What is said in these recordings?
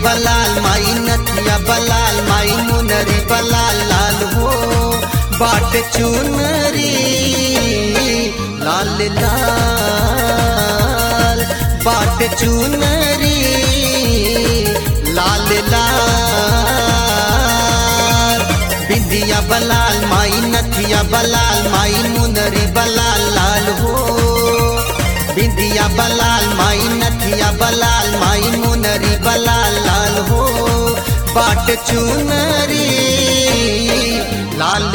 बलाल माई नथिया बलाल माई मुनरी बलाल लाल हो बाट चुनरी लाल लाल बाट चुनरी लाल लाल बिंदिया बलाल माई नथिया बलाल माई मुनरी बलाल लाल हो बिंदिया बलाल माई नथिया बलाल माई मुनरी बलाल लाल हो बाट चुनरी लाल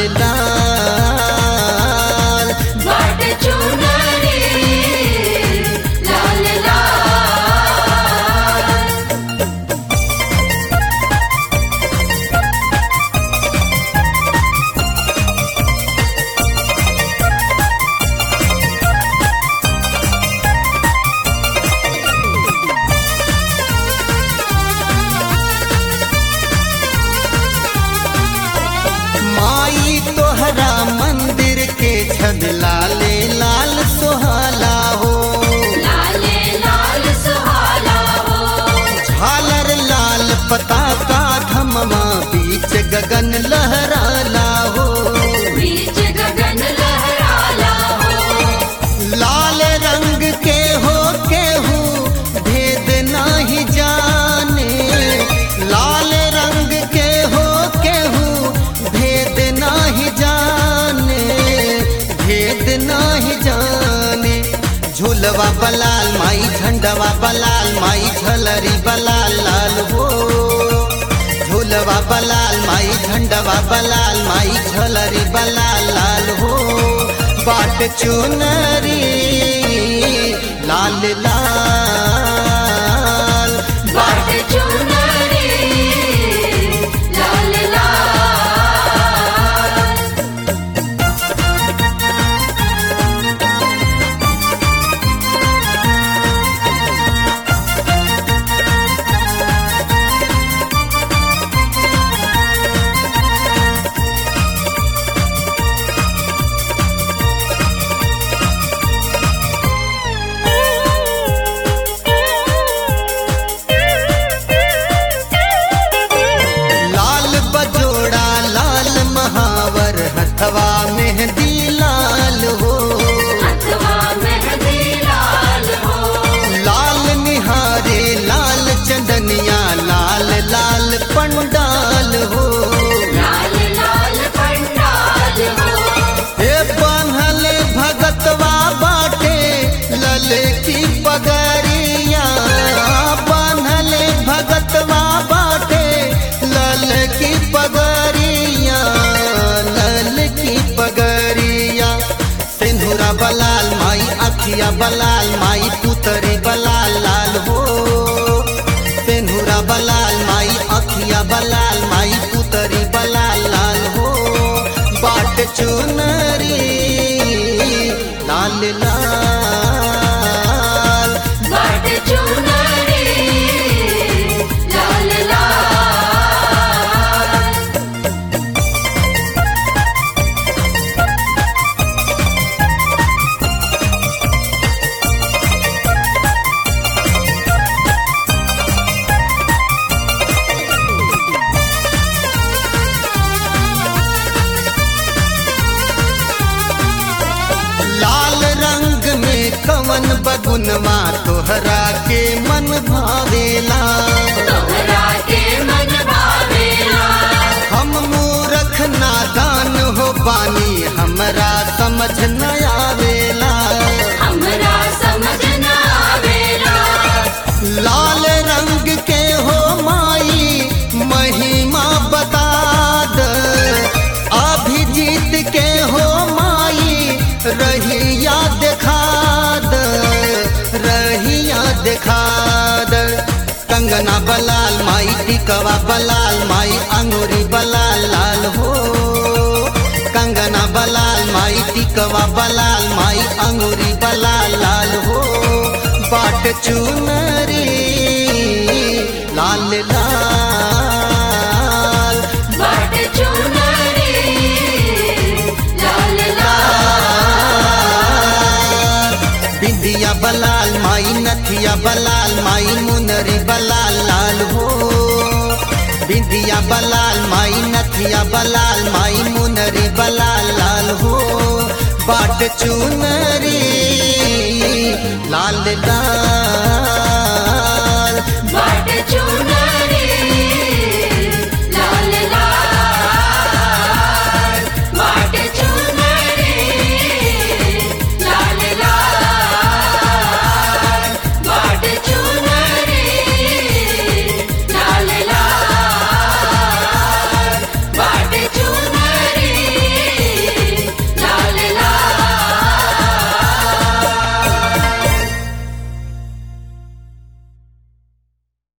लाल बाट चुनरी लाल लाल माई तोहरा मंदिर के छद लाले लाल सुहाला हो लाले लाल सुहाला हो झालर लाल पताका धममा बीच गगन लहराला हो बीच गगन लहराला हो लाल रंग के हो केहू भेद नाही जाने लाल रंग के हो केहू भेद नाही जाने भेद नाही जाने झूलवा बलाल माई झंडवा बलाल माई झलरी बलाल लाल हो झूलवा बलाल माई झंडवा बलाल माई झलरी बलाल लाल हो बाट चुनरी लाल लाल बाट चुनरी लाल लाल लाल बजोड़ा लाल महावर हथवा मेहंदी लाल हो अथवा मेहंदी लाल हो लाल निहारे लाल चंदनिया लाल लाल पंडाल हो लाल लाल पंडाल हो हे बान्हल भगतवा बाटे लले की पगरिया बान्हल भगतवा बाटे लल की पगरिया लल की पगरिया सिंधुरा बलाल माई अखिया बलाल माई पुतरी बलाल लाल हो सिंधुरा बलाल माई अखिया बलाल माई पुतरी बलाल लाल हो बाट चुनरी लाल लाल बाट चुनरी लाल लाल लाल रंग में कवन बगुनवा तोहरा के मन भावेला तोहरा के मन भावेला हम मूरख नादान हो बानी हमरा समझ न आवेला हमरा समझ न आवेला लाल रंग के हो माई महिमा बता द अभिजीत के हो माई रहिया देखा द रहिया देखा द कंगना बलाल माई टिकवा बलाल माई अंगूरी बलाल लाल हो कंगना बलाल माई टिकवा बलाल माई अंगूरी बलाल लाल हो बाट चुनरी लाल लाल बाट चुनरी लाल लाल बिंदिया बलाल माई नथिया बलाल माई मुनरी बलाल लाल हो नथिया बलाल माई नथिया बलाल माई मुनरी बलाल लाल हो बाट चुनरी लाल लाल